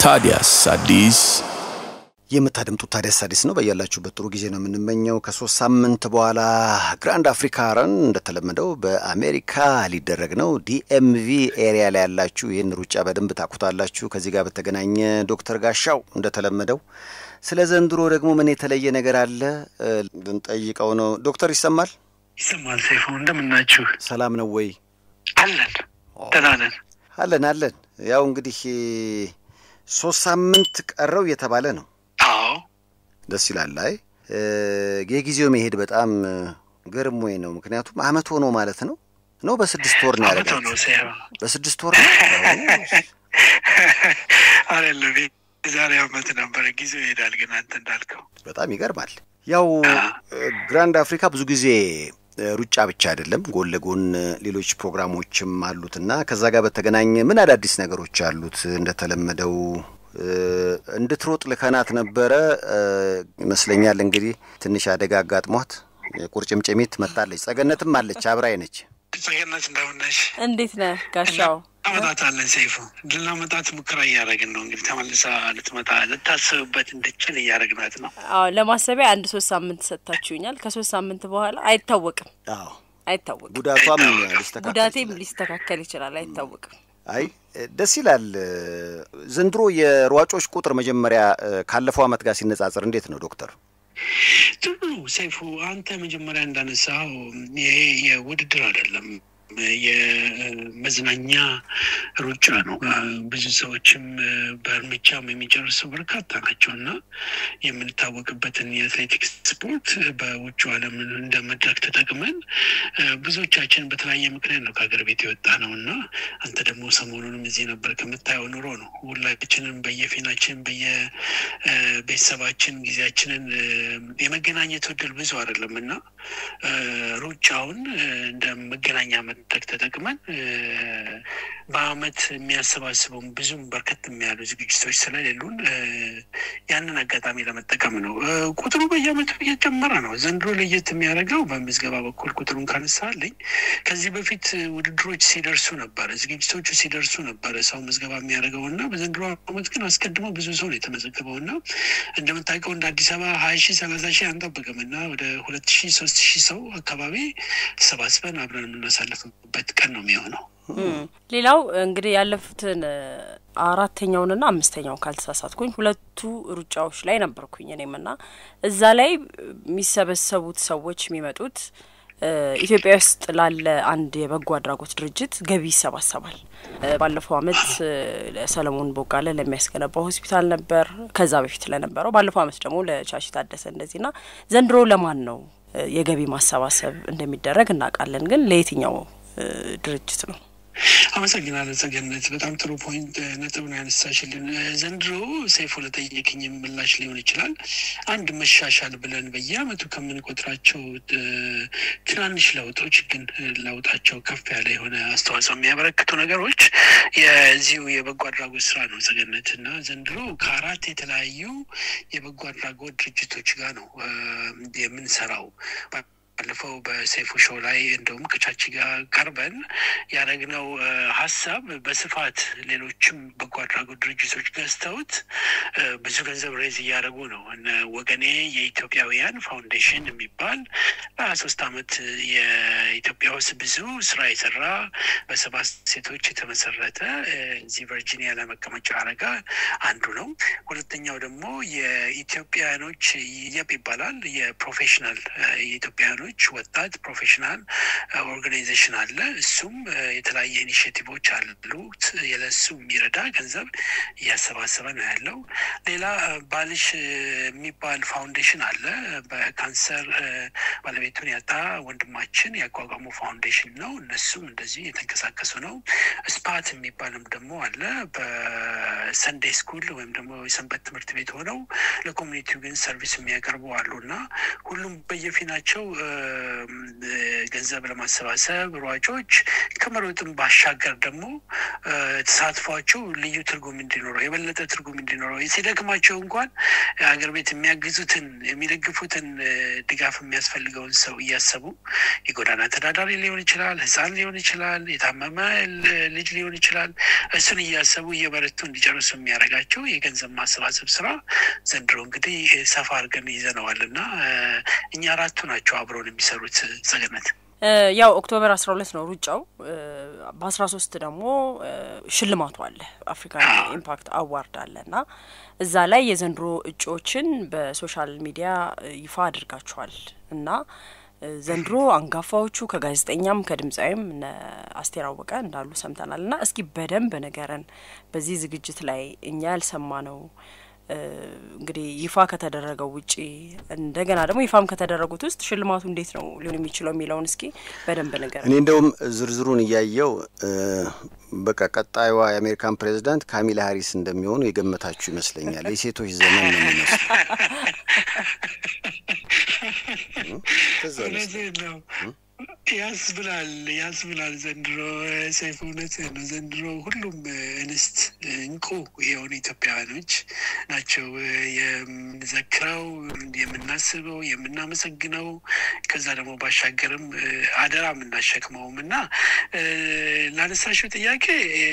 ታዲያስ አዲስ የምታደምጡት ታዲያስ አዲስ ነው። በያላችሁበት ጥሩ ጊዜ ነው የምንመኘው። ከሶስት ሳምንት በኋላ ግራንድ አፍሪካ ረን እንደተለመደው በአሜሪካ ሊደረግ ነው። ዲኤምቪ ኤሪያ ላይ ያላችሁ ይህን ሩጫ በደንብ ታውቁታላችሁ። ከዚህ ጋር በተገናኘ ዶክተር ጋሻው እንደተለመደው ስለ ዘንድሮ ደግሞ ምን የተለየ ነገር አለ ልንጠይቀው ነው። ዶክተር ይሰማል? ይሰማል። ሰይፉ እንደምናችሁ? ሰላም ነው ወይ? አለን ደህና ነን። አለን አለን። ያው እንግዲህ ሶስት ሳምንት ቀረው እየተባለ ነው። አዎ ደስ ይላል። አይ የጊዜው መሄድ በጣም ገርሞኝ ነው። ምክንያቱም አመት ሆኖ ማለት ነው ነው በስድስት ወር ነው አመት ሆኖ ያደረጋችሁ? ሰይፉ በስድስት ወር ነው። አይደለም የዛሬ አመት ነበረ። ጊዜው ይሄዳል፣ ግን አንተ እንዳልከው በጣም ይገርማል። ያው ግራንድ አፍሪካ ብዙ ጊዜ ሩጫ ብቻ አይደለም፣ ጎን ለጎን ሌሎች ፕሮግራሞችም አሉትና ከዛ ጋር በተገናኘ ምን አዳዲስ ነገሮች አሉት? እንደተለመደው እንድትሮጥ ልከናት ነበረ ይመስለኛል። እንግዲህ ትንሽ አደጋ አጋጥሟት ቁርጭምጭሚት መታለች። ጸገነትም አለች አብራይ ነች። ጸገነት እንደምነሽ እንዴት ነህ ጋሻው? አመጣታለን ሰይፉ ልናመጣት ሙከራ እያደረግን ነው። እንግዲህ ተመልሳ ልትመጣ ልታስብበት እንድችል እያደረግናት ነው። አዎ ለማሰቢያ አንድ ሶስት ሳምንት ሰጥታችሁኛል። ከሶስት ሳምንት በኋላ አይታወቅም አዎ አይታወቅም። ጉዳቷም ሊስተካከል ጉዳቴም ይችላል። ሊስተካከል ይችላል። አይታወቅም። አይ ደስ ይላል። ዘንድሮ የሯጮች ቁጥር መጀመሪያ ካለፈው አመት ጋር ሲነጻጸር እንዴት ነው ዶክተር? ጥሩ ነው ሰይፉ፣ አንተ መጀመሪያ እንዳነሳው ይሄ የውድድር አይደለም የመዝናኛ ሩጫ ነው። ብዙ ሰዎችም በእርምጃም የሚጨርሱ በርካታ ናቸው እና የምንታወቅበትን የአትሌቲክስ ስፖርት በውጭ ዓለም እንደ መድረክ ተጠቅመን ብዙዎቻችን በተለያየ ምክንያት ነው ከሀገር ቤት የወጣ ነው እና አንተ ደግሞ ሰሞኑንም እዚህ ነበር ከምታየው ኑሮ ነው ሁላችንም በየፊናችን በየቤተሰባችን ጊዜያችንን የመገናኘት እድል ብዙ አይደለም እና ሩጫውን እንደ መገናኛ መድረክ ተጠቅመን በአመት የሚያሰባስበውን ብዙም በርከት የሚያሉ ዝግጅቶች ስለሌሉን ያንን አጋጣሚ ለመጠቀም ነው። ቁጥሩ በየአመቱ እየጨመረ ነው። ዘንድሮ ለየት የሚያደርገው በምዝገባ በኩል ቁጥሩን ካነሳልኝ ከዚህ በፊት ውድድሮች ሲደርሱ ነበረ፣ ዝግጅቶቹ ሲደርሱ ነበረ ሰው ምዝገባ የሚያደርገው እና በዘንድሮ አመት ግን አስቀድሞ ብዙ ሰው ነው የተመዘገበው እና እንደምታውቀው እንደ አዲስ አበባ ሀያ ሺህ ሰላሳ ሺህ አንጠብቅም እና ወደ ሁለት ሺህ ሶስት ሺህ ሰው አካባቢ ተሰባስበን አብረን የምናሳልፍበት ቀን ነው የሚሆነው። ሌላው እንግዲህ ያለፉትን አራተኛውንና አምስተኛውን ካልተሳሳትኩኝ ሁለቱ ሩጫዎች ላይ ነበርኩኝ እኔም እና እዛ ላይ የሚሰበሰቡት ሰዎች የሚመጡት ኢትዮጵያ ውስጥ ላለ አንድ የበጎ አድራጎት ድርጅት ገቢ ይሰባሰባል። ባለፈው አመት ሰለሞን ቦጋለ ለሚያስገነባው ሆስፒታል ነበር። ከዛ በፊት ለነበረው ባለፈው አመት ደግሞ ለቻሺ ታደሰ እንደዚህና ዘንድሮ ለማን ነው የገቢ ማሰባሰብ እንደሚደረግ እናውቃለን። ግን ለየትኛው ድርጅት ነው? አመሰግናለሁ ጸገነት፣ በጣም ጥሩ ፖይንት ነጥብ ነው ያነሳሽልን። ዘንድሮ ሰይፉ ለጠየቅኝ ምላሽ ሊሆን ይችላል አንድ መሻሻል ብለን በየአመቱ ከምንቆጥራቸው ትናንሽ ለውጦች ግን ለውጣቸው ከፍ ያለ የሆነ አስተዋጽኦ የሚያበረክቱ ነገሮች የዚሁ የበጎ አድራጎት ስራ ነው ጸገነት እና ዘንድሮ ከአራት የተለያዩ የበጎ አድራጎት ድርጅቶች ጋር ነው የምንሰራው። ባለፈው በሰይፉ ሾው ላይ እንደውም ከቻቺ ጋር ቀርበን ያደረግነው ሀሳብ በስፋት ሌሎችም በጎ አድራጎት ድርጅቶች ገዝተውት ብዙ ገንዘብ ሬዝ እያደረጉ ነው። እነ ወገኔ የኢትዮጵያውያን ፋውንዴሽን የሚባል ለሀያ ሶስት አመት የኢትዮጵያ ውስጥ ብዙ ስራ የሰራ በሰባት ሴቶች የተመሰረተ እዚህ ቨርጂኒያ ላይ መቀመጫ አረጋ አንዱ ነው። ሁለተኛው ደግሞ የኢትዮጵያኖች የብ ይባላል የፕሮፌሽናል የኢትዮጵያኖች ወጣት ፕሮፌሽናል ኦርጋናይዜሽን አለ። እሱም የተለያየ ኢኒሽቲቮች አሉት። የለሱ የሚረዳ ገንዘብ እያሰባሰበ ነው ያለው። ሌላ ባልሽ የሚባል ፋውንዴሽን አለ። በካንሰር ባለቤቱን ያጣ ወንድማችን ያቋቋሙ ፋውንዴሽን ነው። እነሱም እንደዚህ የተንቀሳቀሱ ነው። ስፓት የሚባልም ደግሞ አለ። በሰንዴይ ስኩል ወይም ደግሞ የሰንበት ትምህርት ቤት ሆነው ለኮሚኒቲው ግን ሰርቪስ የሚያቀርቡ አሉ እና ሁሉም በየፊናቸው ገንዘብ ለማሰባሰብ ሯጮች ከመሮጥም ባሻገር ደግሞ ተሳትፏቸው ልዩ ትርጉም እንዲኖረው የበለጠ ትርጉም እንዲኖረው ሲደክማቸው እንኳን ሀገር ቤት የሚያግዙትን የሚደግፉትን ድጋፍ የሚያስፈልገውን ሰው እያሰቡ የጎዳና ተዳዳሪ ሊሆን ይችላል፣ ሕፃን ሊሆን ይችላል፣ የታመመ ልጅ ሊሆን ይችላል። እሱን እያሰቡ እየበረቱ እንዲጨርሱ የሚያደርጋቸው የገንዘብ ማሰባሰብ ስራ ዘንድሮ እንግዲህ ሰፋ አድርገን ይዘነዋል እና እኛ አራቱ ናቸው አብረውን የሚሰሩት ጸገነት ያው ኦክቶበር አስራ ሁለት ነው ሩጫው። በአስራ ሶስት ደግሞ ሽልማቱ አለ አፍሪካን ኢምፓክት አዋርድ አለ እና እዛ ላይ የዘንድሮ እጩዎችን በሶሻል ሚዲያ ይፋ አድርጋችኋል እና ዘንድሮ አንጋፋዎቹ ከጋዜጠኛም ከድምፃዊም እነ አስቴር አወቀ እንዳሉ ሰምተናል እና እስኪ በደንብ ንገረን በዚህ ዝግጅት ላይ እኛ ያልሰማ ነው እንግዲህ ይፋ ከተደረገው ውጪ እንደገና ደግሞ ይፋም ከተደረጉት ውስጥ ሽልማቱ እንዴት ነው ሊሆን የሚችለው የሚለውን እስኪ በደንብ ነገር እኔ እንደውም ዝርዝሩን እያየው በቃ ቀጣዩዋ የአሜሪካን ፕሬዚዳንት ካሚላ ሀሪስ እንደሚሆኑ የገመታችሁ ይመስለኛል። የሴቶች ዘመን ነው የሚመስለው። ነው ያስብላል ያስብላል። ዘንድሮ ሰይፍ እውነት ነው። ዘንድሮ ሁሉም እንስት እንቁ የሆኑ ኢትዮጵያውያኖች ናቸው የምንዘክረው፣ የምናስበው፣ የምናመሰግነው ከዛ ደግሞ ባሻገርም አደራ የምናሸክመውም እና ላነሳሽው ጥያቄ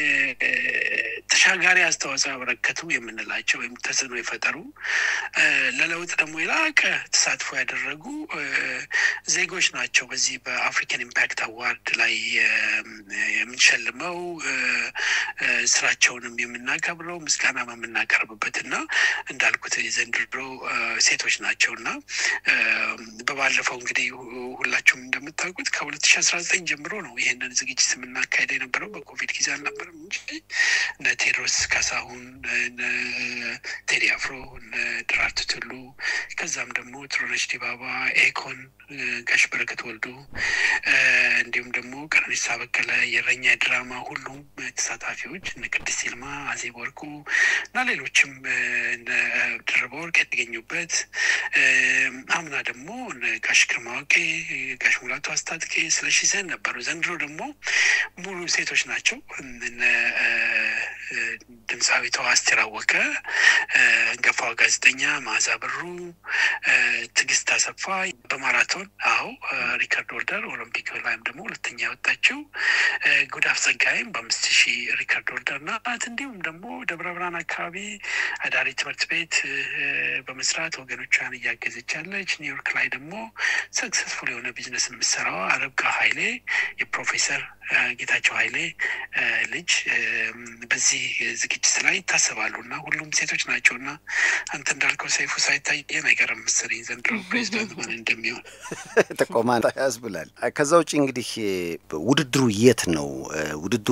ተሻጋሪ አስተዋጽኦ ያበረከቱ የምንላቸው ወይም ተጽዕኖ የፈጠሩ ለለውጥ ደግሞ የላቀ ተሳትፎ ያደረጉ ዜጎች ናቸው በዚህ በአፍሪካን ኢምፓክት አዋርድ ላይ የምንሸልመው ስራቸውንም የምናከብረው ምስጋና የምናቀርብበት እና እንዳልኩት የዘንድሮ ሴቶች ናቸው እና በባለፈው እንግዲህ ሁላችሁም እንደምታውቁት ከሁለት ሺ አስራ ዘጠኝ ጀምሮ ነው ይህንን ዝግጅት የምናካሄደ የነበረው በኮቪድ ጊዜ አልነበረም እንጂ እነ ቴዎድሮስ ካሳሁን፣ እነ ቴዲ አፍሮ፣ እነ ደራርቱ ቱሉ ከዛም ደግሞ ጥሩነሽ ዲባባ፣ ኤኮን፣ ጋሽ በረከት ወልዱ እንዲሁም ደግሞ ቀነኒሳ በቀለ የእረኛ ድራማ ሁሉም ተሳታፊዎች እነ ቅድስት ይልማ፣ አዜብ ወርቁ እና ሌሎችም እነ ድርበ ወርቅ የተገኙበት አምና ደግሞ እነ ጋሽ ግርማ ዋቄ፣ ጋሽ ሙላቱ አስታጥቄ፣ ስለሺ ሰን ነበሩ። ዘንድሮ ደግሞ ሙሉ ሴቶች ናቸው። እነ ድምፃዊቷ አስቴር አወቀ፣ አንጋፋዋ ጋዜጠኛ መዓዛ ብሩ፣ ትዕግስት አሰፋ በማራቶን አዎ ሪከርድ ሆልደር ኦሎምፒክ ላይም ደግሞ ሁለተኛ ያወጣችው ጉዳፍ ጸጋይም በአምስት ሺህ ሪከርድ ሆልደር ናት። እንዲሁም ደግሞ ደብረ ብርሃን አካባቢ አዳሪ ትምህርት ቤት በመስራት ወገኖቿን እያገዘች ያለች፣ ኒውዮርክ ላይ ደግሞ ሰክሰስፉል የሆነ ቢዝነስ የምትሰራው አረብቃ ኃይሌ የፕሮፌሰር ጌታቸው ኃይሌ ልጅ በዚህ ዝግጅት ላይ ይታሰባሉ እና ሁሉም ሴቶች ናቸው እና አንተ እንዳልከው ሰይፉ ሳይታየን አይቀርም መሰለኝ ዘንድሮ ፕሬዚዳንት ማን እንደሚሆን ጥቆማ ያስብላል። ከዛ ውጭ እንግዲህ ውድድሩ የት ነው ውድድሩ?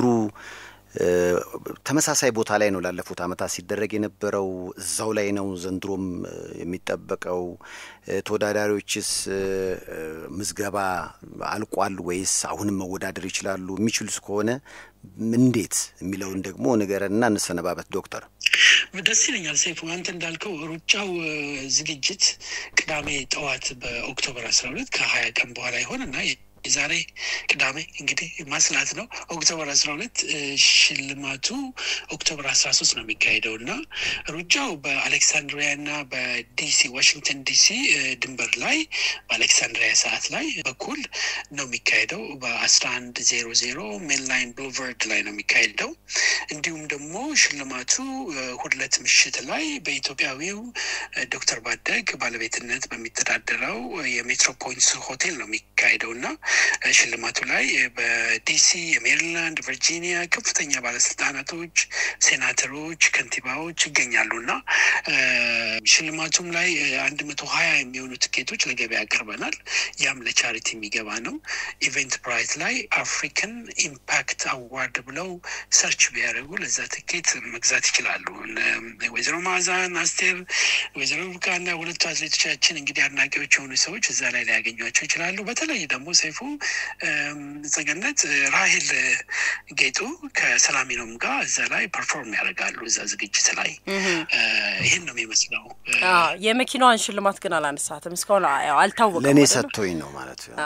ተመሳሳይ ቦታ ላይ ነው ላለፉት ዓመታት ሲደረግ የነበረው እዛው ላይ ነው ዘንድሮም የሚጠበቀው? ተወዳዳሪዎችስ ምዝገባ አልቋል ወይስ አሁንም መወዳደር ይችላሉ? የሚችሉስ ከሆነ እንዴት የሚለውን ደግሞ ንገረንና እንሰነባበት ዶክተር። ደስ ይለኛል ሰይፉ፣ አንተ እንዳልከው ሩጫው ዝግጅት ቅዳሜ ጠዋት በኦክቶበር አስራ ሁለት ከሀያ ቀን በኋላ ይሆን እና የዛሬ ቅዳሜ እንግዲህ ማስላት ነው። ኦክቶበር አስራ ሁለት ሽልማቱ ኦክቶበር አስራ ሶስት ነው የሚካሄደው እና ሩጫው በአሌክሳንድሪያ እና በዲሲ ዋሽንግተን ዲሲ ድንበር ላይ በአሌክሳንድሪያ ሰዓት ላይ በኩል ነው የሚካሄደው በአስራ አንድ ዜሮ ዜሮ ሜንላይን ብሉቨርድ ላይ ነው የሚካሄደው። እንዲሁም ደግሞ ሽልማቱ ሁለት ምሽት ላይ በኢትዮጵያዊው ዶክተር ባደግ ባለቤትነት በሚተዳደረው የሜትሮፖሊስ ሆቴል ነው የሚካሄደው እና ሽልማቱ ላይ በዲሲ የሜሪላንድ፣ ቨርጂኒያ ከፍተኛ ባለስልጣናቶች፣ ሴናተሮች፣ ከንቲባዎች ይገኛሉ እና ሽልማቱም ላይ አንድ መቶ ሀያ የሚሆኑ ትኬቶች ለገበያ አቅርበናል። ያም ለቻሪቲ የሚገባ ነው። ኢቨንት ብራይት ላይ አፍሪካን ኢምፓክት አዋርድ ብለው ሰርች ቢያደርጉ ለዛ ትኬት መግዛት ይችላሉ። ወይዘሮ ማዕዛን፣ አስቴር፣ ወይዘሮ ብቃና ሁለቱ አትሌቶቻችን እንግዲህ አድናቂዎች የሆኑ ሰዎች እዛ ላይ ሊያገኟቸው ይችላሉ። በተለይ ደግሞ ሰይፉ ሰይፉ ጸገነት ራሄል ጌጡ ከሰላሚኖም ጋር እዛ ላይ ፐርፎርም ያደርጋሉ እዛ ዝግጅት ላይ ይህን ነው የሚመስለው። የመኪናዋን ሽልማት ግን አላነሳትም እስካሁን አልታወቀም። ለእኔ ሰጥቶኝ ነው ማለት ነው።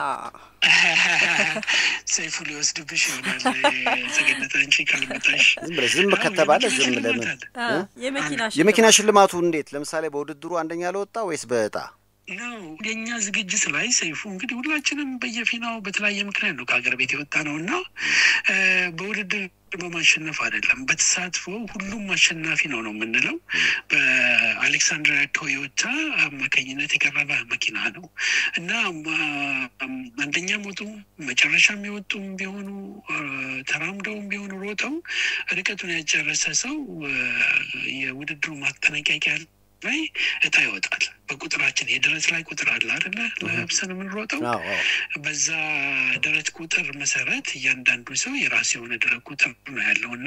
ሰይፉ ሊወስድብሽ ይሆናል። ጸገነት አንቺ ካልመጣሽ ዝም ብለሽ ዝም ከተባለ ዝም ለምን የመኪና ሽልማቱ እንዴት? ለምሳሌ በውድድሩ አንደኛ ለወጣ ወይስ በእጣ ነው? የእኛ ዝግጅት ላይ ሰይፉ እንግዲህ ሁላችንም በየፊናው በተለያየ ምክንያት ነው ከሀገር ቤት የወጣ ነው እና በውድድር በማሸነፍ አይደለም፣ በተሳትፎ ሁሉም አሸናፊ ነው ነው የምንለው። በአሌክሳንድሪያ ቶዮታ አማካኝነት የቀረበ መኪና ነው እና አንደኛም ወጡ መጨረሻም የወጡም ቢሆኑ ተራምደውም ቢሆኑ ሮጠው ርቀቱን ያጨረሰ ሰው የውድድሩ ማጠናቀቂያ ላይ እጣ ይወጣል። በቁጥራችን የደረት ላይ ቁጥር አለ አይደለ? ለብሰን የምንሮጠው በዛ ደረት ቁጥር መሰረት እያንዳንዱ ሰው የራሱ የሆነ ደረት ቁጥር ነው ያለው እና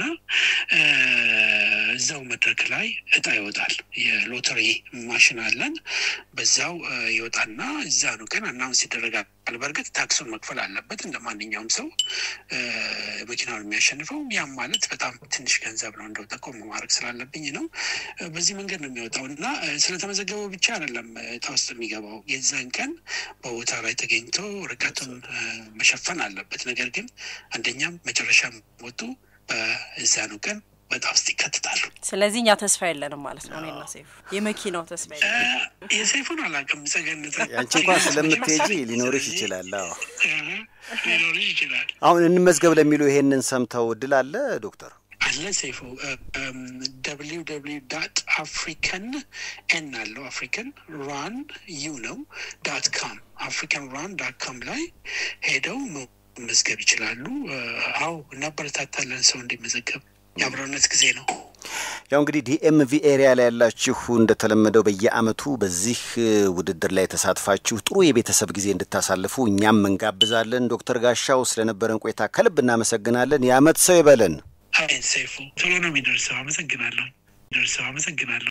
እዛው መድረክ ላይ እጣ ይወጣል። የሎተሪ ማሽን አለን። በዛው ይወጣና እዛ ነው ግን አናውንስ ይደረጋል። በእርግጥ ታክሱን መክፈል አለበት እንደ ማንኛውም ሰው መኪናውን የሚያሸንፈው። ያም ማለት በጣም ትንሽ ገንዘብ ነው። እንደው ጠቆም ማድረግ ስላለብኝ ነው። በዚህ መንገድ ነው የሚወጣው እና ስለተመዘገበው ብቻ አይደለም እጣ ውስጥ የሚገባው። የዛን ቀን በቦታ ላይ ተገኝቶ ርቀቱን መሸፈን አለበት። ነገር ግን አንደኛም መጨረሻም ወጡ በዛኑ ቀን በጣም ውስጥ ይከትታሉ። ስለዚህ እኛ ተስፋ የለንም ማለት ነው። እኔና ሰይፉ የመኪናው ተስፋ የለንም። የሰይፉን አላውቅም። ጸገነት አንቺ እንኳን ስለምትሄጂ ሊኖርሽ ይችላል። አዎ ሊኖርሽ ይችላል። አሁን እንመዝገብ ለሚሉ ይሄንን ሰምተው እድል አለ ዶክተር አለ ሰይፉ ደብሊው ደብሊው ዳት አፍሪካን ኤን አለው አፍሪካን ራን ዩ ነው ዳት ካም አፍሪካን ራን ዳት ካም ላይ ሄደው መመዝገብ ይችላሉ። አዎ እናበረታታለን ሰው እንዲመዘገብ የአብሮነት ጊዜ ነው። ያው እንግዲህ ዲኤምቪ ኤሪያ ላይ ያላችሁ እንደተለመደው በየአመቱ በዚህ ውድድር ላይ ተሳትፋችሁ ጥሩ የቤተሰብ ጊዜ እንድታሳልፉ እኛም እንጋብዛለን። ዶክተር ጋሻው ስለነበረን ቆይታ ከልብ እናመሰግናለን። የአመት ሰው ይበለን። አይ ሰይፉ ቶሎ ነው የሚደርሰው። አመሰግናለሁ። ደርሰው አመሰግናለሁ።